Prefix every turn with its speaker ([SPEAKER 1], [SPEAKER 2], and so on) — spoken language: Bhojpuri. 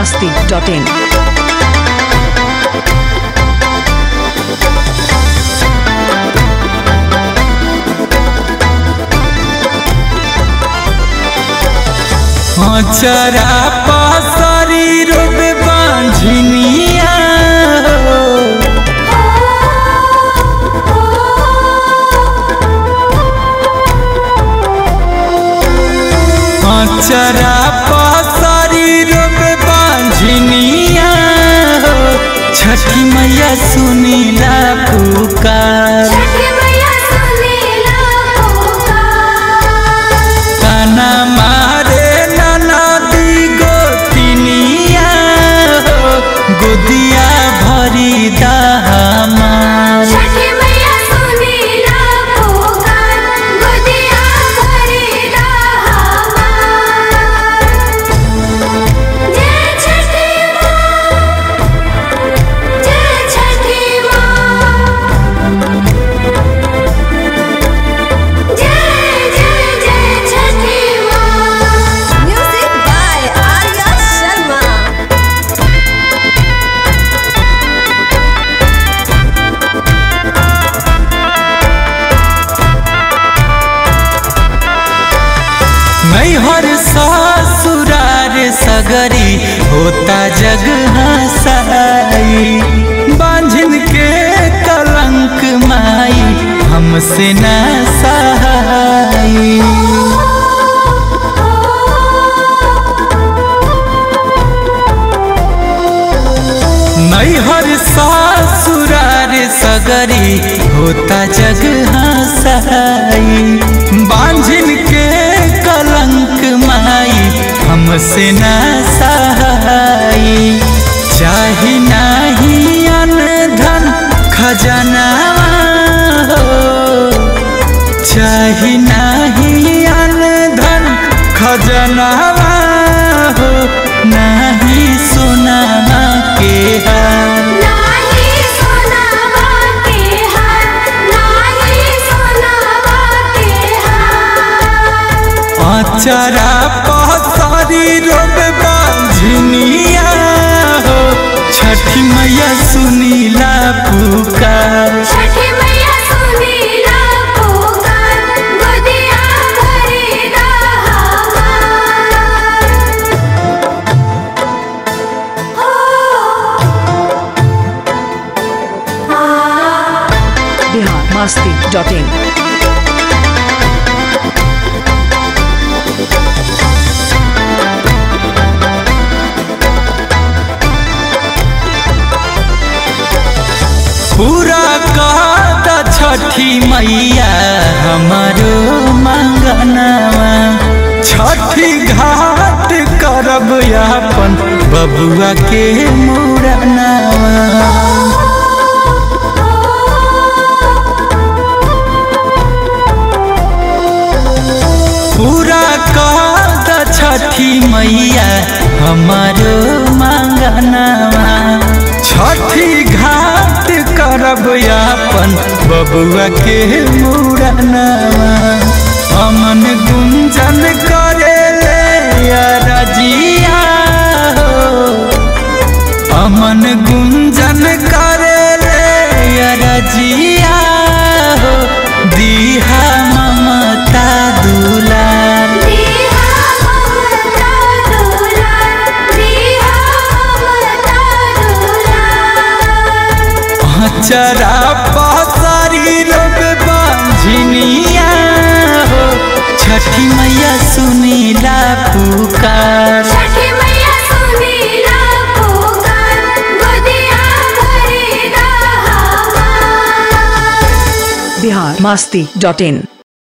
[SPEAKER 1] masti.in.
[SPEAKER 2] चरा पसरी रूप बांझनिया चरा पसरी रूप बांझनिया छठी मैया सुनीला पुकार
[SPEAKER 3] छठी मैया सुनीला पुकार
[SPEAKER 2] ताना मारे नाना दी गोतिनिया गोदिया भरी दामार
[SPEAKER 3] छठी मैया सुनीला पुकार गोदिया भरी हमार जय छठी माँ जय छठी माँ जय जय जय छठी माँ म्यूजिक बाय आर्या शर्मा
[SPEAKER 2] मैहर ससुरार सगरी होता जग हसाई बांझन के कलंक माई हमसे न सहाई नैहर ससुरार सगरी होता जग हसाई बांझिन के कलंक माई हमसे न सहाई चाही नाही अन धन खजनावा हो चाही नाही अन धन खजनावा हो नाही सोनामा के हार
[SPEAKER 3] नाही सोनावा के हार नाही सोनावा के हार
[SPEAKER 2] अचरा पसारी रोब बांझनिया हो छठी मैया सुनीला पुकार
[SPEAKER 3] छठी मैया सुनीला पुकार गोदिया भरी हमार
[SPEAKER 1] Bihar masti.in.
[SPEAKER 2] पूरा कहता छठी मैया हमारो मंगनवा छठी घाट करब अपन बबुआ के मुरनवा पूरा कहता छठी मैया हमारो मंगनवा छठी घाट करब अपन बबुआ के मुरनवा अमन गुंजन करे ले रजिया हो अमन गुंजन करे ले रजिया हो दीहा ममता दुलार
[SPEAKER 3] दीहा ममता दुलार दीहा ममता दुलार
[SPEAKER 2] चरा पसारी रोब बांझनिया हो छठी मैया सुनीला पुकार
[SPEAKER 3] छठी मैया सुनीला पुकार गोदिया भरी हमार
[SPEAKER 1] Bihar masti.in.